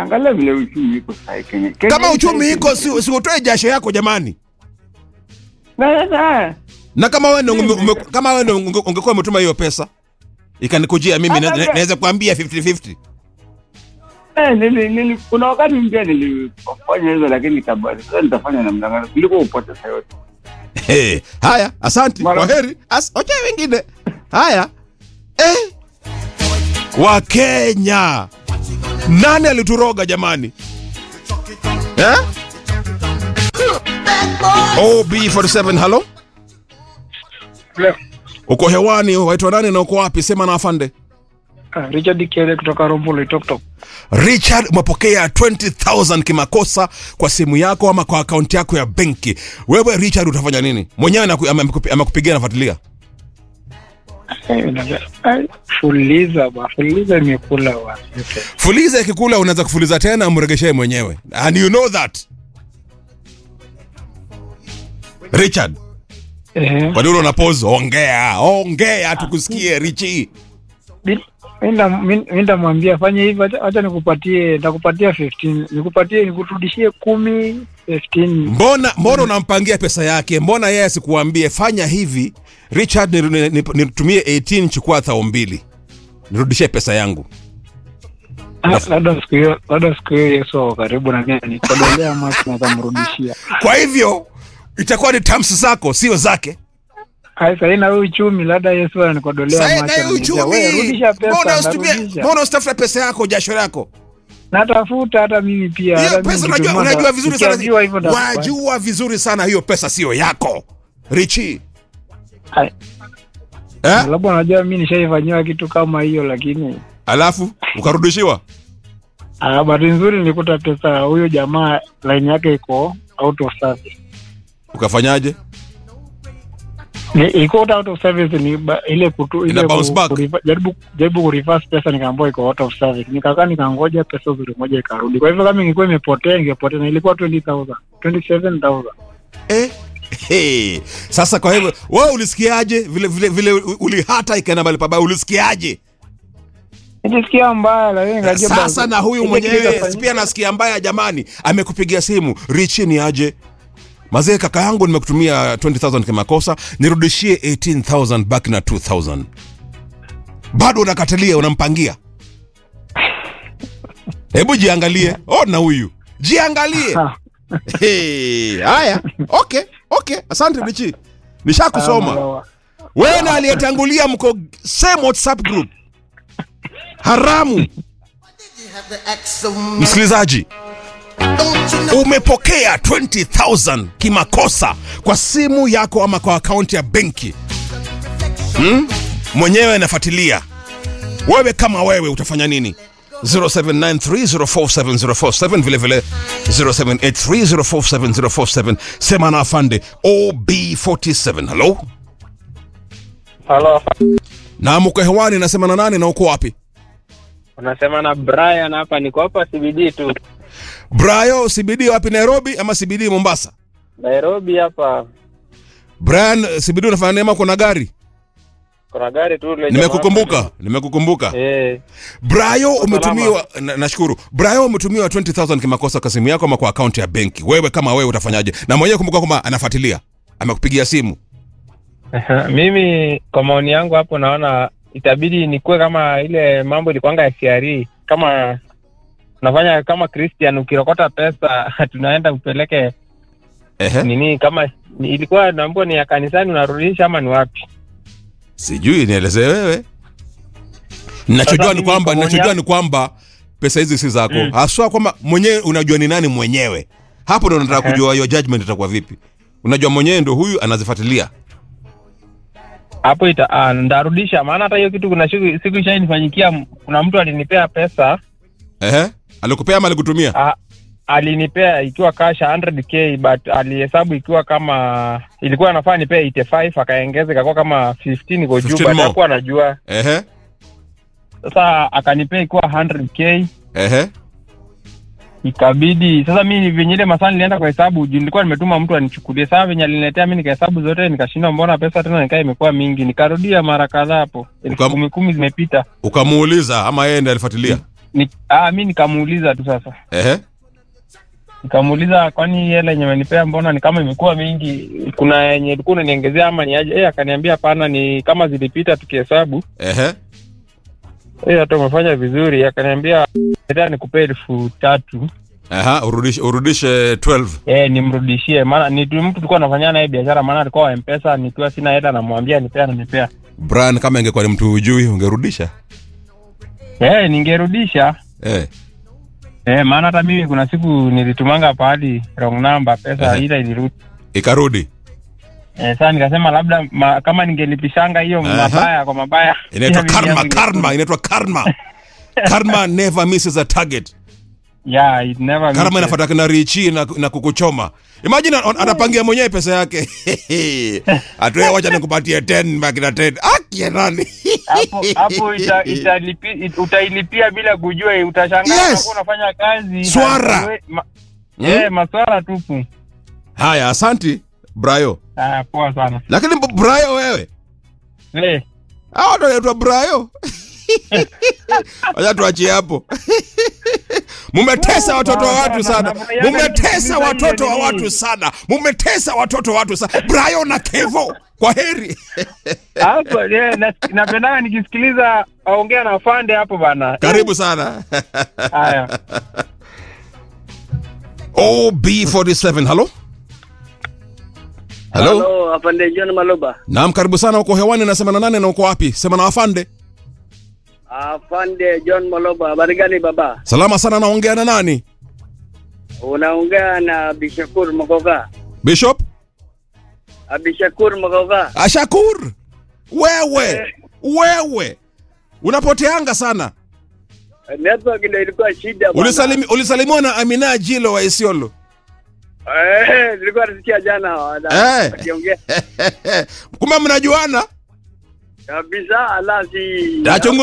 angalia vile uchumi iko sahi Kenya. Kenya kama hii uchumi sahi- iko si, si utoe jasho yako jamani Na- na- na kama wewe ndio ume- ume- kama wewe ndio unge- ungekuwa umetuma hiyo pesa ikanikujia mimi na- Hata- na- naweza kuambia 50-50 eh, nili- nili- kuna wakati mpya nilifanya hizo lakini nikabali sasa nitafanya namna gani kuliko upote saa yote hey, haya asante Mara- kwa heri As, okay, wengine haya eh. wakenya nani alituroga jamani eh? ob47 halo uko hewani waitwa nani na uko wapi sema na afande Ah, Richard Kiele kutoka Rombo Toktok. richard umepokea 20000 kimakosa kwa simu yako ama kwa akaunti yako ya benki wewe richard utafanya nini mwenyewe anaku- ame- amekupi- amekupigia nafuatilia Fuliza ba, fuliza imekula wa. fuliza ikikula unaweza kufuliza tena umregeshee mwenyewe and you know that richard Eh, kwa nini unapose ongea ongea tukusikie richi bi- minda minda mwambia fanye hivi, acha acha nikupatie nitakupatia 15, nikupatie nikurudishie 10 15. mbona mbona unampangia pesa yake mbona yeye asikuambie fanya hivi richard ni- ni- ni- nitumie 18 chukua thao mbili nirudishie pesa yangu Ah, Labda siku hiyo labda siku hiyo Yesu ako karibu na mimi nikodolea macho na tamrudishia. kwa hivyo itakuwa ni terms zako sio zake Hai sasa na wewe uchumi labda Yesu ananikodolea Sasa macho. na hiyo ananiambia, "Wewe, uchumi Rudisha pesa, mbona usitumie narudisha." mbona usitafute pesa yako jasho lako Natafuta hata mimi pia. hiyo hata mimi pesa unajua, nikitumwa unajua nda- vizuri nikiambiwa hivyo sana nitafanya. wajua vizuri sana hiyo pesa sio yako richi Hai. eh? labda unajua mi nishaifanyiwa kitu kama hiyo lakini alafu ukarudishiwa ah, bahati nzuri nilikuta pesa huyo jamaa line yake iko out of service ukafanyaje Ni- iko out of service ni ba, ile kutu Ina ile bounce back. kuriva- jaribu jaribu kureverse pesa nikaambiwa iko out of service nikakaa nikangoja pesa uzuri moja ikarudi kwa hivyo kama ingekuwa imepotea ingepotea na ilikuwa 20000 27000 eh? Hey. sasa kwa hivyo wewe ulisikiaje vile vile vile ulihata ikaenda mahali pabaya ulisikiaje nilisikia mbaya lakini nikajua sasa basi, na huyu ile mwenyewe kitu itafanyika. pia nasikia mbaya jamani amekupigia simu richi ni aje mazee kaka yangu nimekutumia 20000 kimakosa nirudishie 18000 back na 2000 bado unakatalia unampangia hebu jiangalie ona huyu jiangalie Ha. Hey, haya okay okay asante richi nishakusoma Ah, wewe na aliyetangulia mko same whatsapp group haramu msikilizaji umepokea 20000 kimakosa kwa simu yako ama kwa akaunti ya benki hmm? mwenyewe anafuatilia wewe kama wewe utafanya nini 0793047047 vile vile 0783047047 sema na afande ob47 halo Halo, na mko hewani nasema na nani na uko wapi unasema na Brian hapa, niko hapa CBD tu brayo cbd wapi nairobi ama cbd mombasa Nairobi hapa. brian cbd unafanya neema kuna gari Kuna gari tu ile nimekukumbuka nimekukumbuka jamaa- Eh, brayo umetumiwa na- nashukuru brayo umetumiwa 20000 kimakosa kwa simu yako ama kwa akaunti ya benki wewe kama wewe utafanyaje na mwenyewe kumbuka kwamba anafuatilia amekupigia simu mimi kwa maoni yangu hapo naona itabidi nikuwe kama ile mambo ilikuanga ya CRE kama unafanya kama Christian ukirokota pesa tunaenda upeleke Ehe. nini kama ni- ilikuwa naambiwa ni ya kanisani unarudisha ama ni wapi sijui nielezee wewe nachojua Sasa ni mimi kwamba kwa maoni nachojua yangu- ni kwamba pesa hizi si zako mm. haswa kwamba mwenyewe unajua ni nani mwenyewe hapo ndo nataka Ehe. kujua your judgment itakuwa vipi unajua mwenyewe ndo huyu anazifuatilia hapo ita ah, ndarudisha maana hata hiyo kitu kuna siku siku ishainifanyikia m- kuna mtu alinipea pesa Ehe. alikupea ama alikutumia ah, alinipea ikiwa kasha 100k but alihesabu ikiwa kama ilikuwa anafaa nipea 85 akaongeza ikakuwa kama 15 iko 15 juu but more. hakuwa anajua Ehe. sasa akanipea ikiwa 100k Ehe. ikabidi sasa mi venye ile masaa nilienda kwa hesabu juu nilikuwa nimetuma mtu anichukulie saa venye aliniletea mi nikahesabu zote nikashindwa mbona pesa tena nikaa imekuwa mingi nikarudia mara kadhaa hapo elfu Ukam- kumi kumi zimepita ukamuuliza ama yeye ndiye alifuatilia ni, ah, mi nikamuuliza tu sasa Ehe. nikamuuliza kwani hela yenye amenipea mbona ni kama imekuwa mingi kuna yenye ilikuwa unaniongezea ama ni aje eh akaniambia hapana ni kama zilipita tukihesabu Ehe. eh hata umefanya vizuri akaniambia hata nikupee elfu tatu Aha, urudishe urudishe 12. eh nimrudishie maana ni tu- mtu tulikuwa nafanyana naye biashara maana alikuwa wa mpesa nikiwa sina hela namwambia nipea nanipea Brian kama ingekuwa ni mtu hujui ungerudisha. eh ningerudisha Eh. eh maana hata mimi kuna siku nilitumanga pahali wrong number pesa Ehe. ila ilirudi Ikarudi. Eh, sasa nikasema labda ma, kama ningelipishanga hiyo Aha. mabaya kwa mabaya Inaitwa pia mimi karma, yangu karma, inaitwa karma. Karma never misses a target. yeah it never Karma misses. inafuata kina Richi na, na kukuchoma. Imagine an- anapangia mwenyewe pesa yake. Atoe wacha nikupatie 10 baki na 10. Aki nani? hapo hapo ita, italipi, it, utailipia bila kujua utashangaa Yes. unakuwa unafanya kazi Swara. na- ma, Mm. eh maswara tupu Haya, asanti Brayo. ah poa sana Lakini b- Brayo wewe. eh Hao ndo wanaitwa Brayo. Wacha tuachie hapo. Mumetesa watoto wa watu sana. Mumetesa watoto wa watu sana. Mumetesa watoto wa watu sana. Brayo na Kevo. Kwa heri. hapo eh, na- napendanga nikisikiliza aongea na fande hapo bana Karibu sana. haya OB47. Halo? Halo? Halo, afande John Maloba. Naam, karibu sana. Uko hewani nasema na nane na uko wapi? Sema na afande. Afande John Maloba, habari gani baba? Salama sana naongea na nani? Unaongea na Bishakur Makoga. Bishop? Abishakur Makoga. Ashakur. Wewe. Wewe. Unapoteanga sana. Network ndio ilikuwa shida bwana. Ulisalimi, ulisalimiwa na Amina Jilo wa Isiolo. Eh, nilikuwa nasikia jana wana- Eh. wakiongea Kumbe mnajuana? kabisa, ala si Tachungu